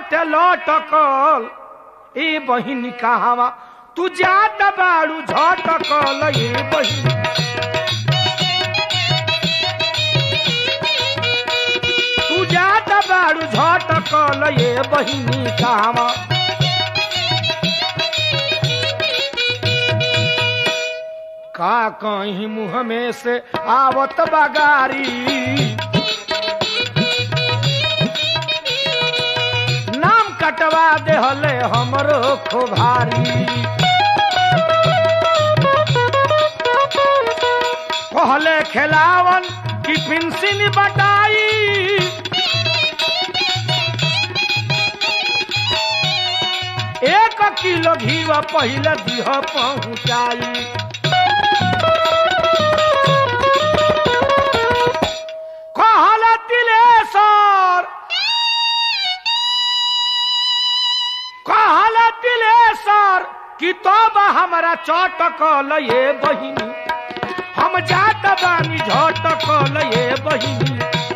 बाटे लटकल ए बहिनी कहवा तू जात बाड़ू झटकल ए बहिनी तू जात बाड़ू झटकल ए बहिनी कहवा का कहीं मुँह में से आवत बगारी नाम कटवा देहले हमरो खोभारी कहले खेलावन की पिंसिन बटाई एक किलो घीवा पहले दिह पहुँचाई कहल तिलेश्वर कहल तिलेश्वर कि तब हमरा चटकल ये बहिनी हम जात बानी झटकल ये बहिनी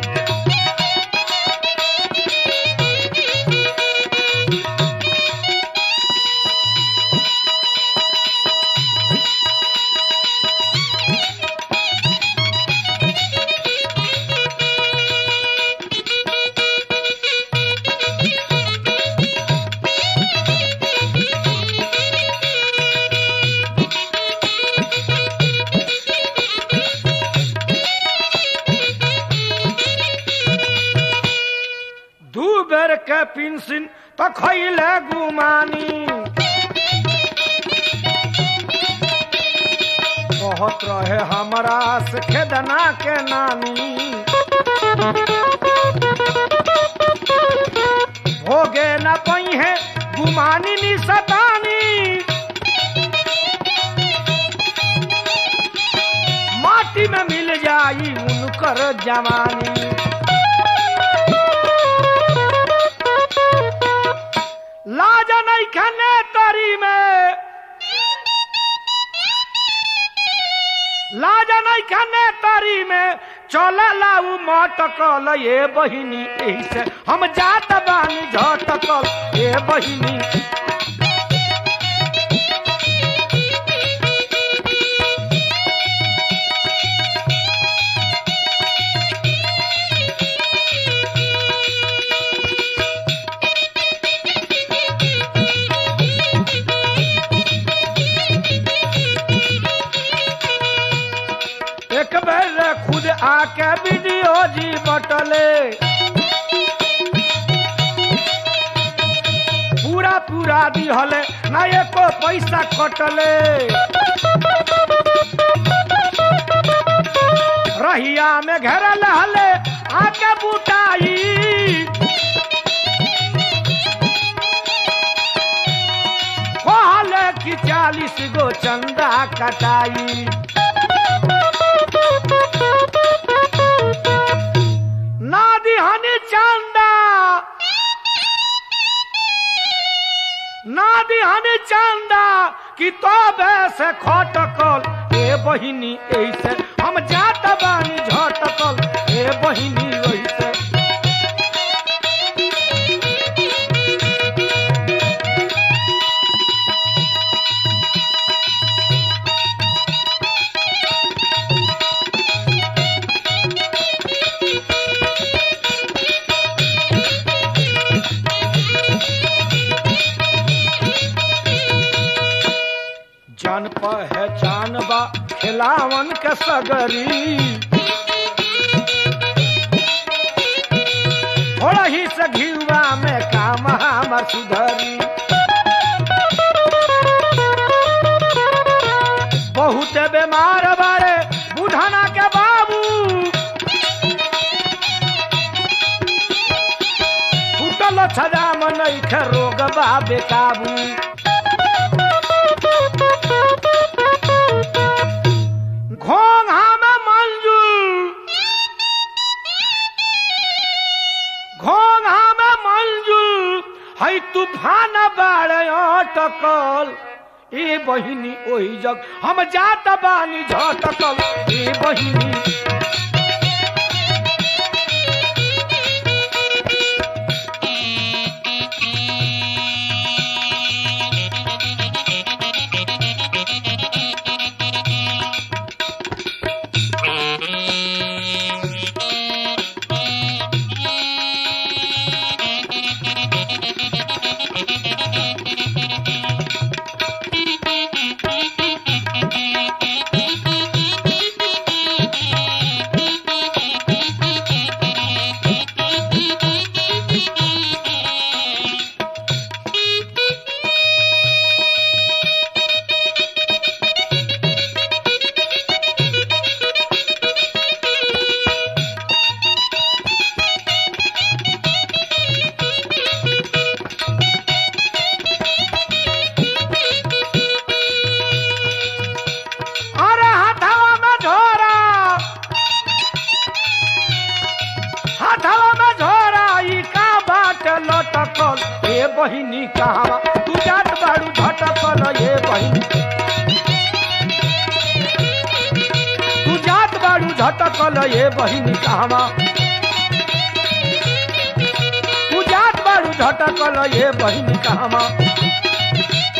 दू बेर के पिंसिन तो खैले गुमानी बहुत रहे हमरा से खेदना के नानी भोगे न पई है गुमानी नी सतानी माटी में मिल जाई उनकर जवानी लाज नहीं खने तरी में लाज नहीं खने तरी में चल लाऊ मटकल ये बहिनी एही से हम जात बानी झटकल ये बहिनी एक बेर खुद आके वीडियो जी बटले पूरा पूरा दिहले ना एको पैसा कटले रहिया में घेरल हले आके बुटाई कहले कि चालीस गो चंदा कटाई नादी हनी चंदा नादी हनी चंदा कि तो से खटकल ए बहिनी ऐसे हम जात बानी झटकल ए बहिनी ऐसे जान पहचान बा खिलावन के सगरी थोड़ा ही से घिवा में काम हमर सुधरी बहुत बीमार बारे बुढ़ाना के बाबू फूटल छजाम नैखे रोग बा बेकाबू घोंघा में मंजूर घोंघा में मंजूर है तूफान बाड़े अटकल ए बहिनी ओही जग हम जात बानी झटकल ए बहिनी बहिनी कहवा तू जात बाड़ू झटकल ए बहिनी तू जात बाड़ू झटकल ए बहिनी कहवा तू जात बाड़ू झटकल ए बहिनी कहवा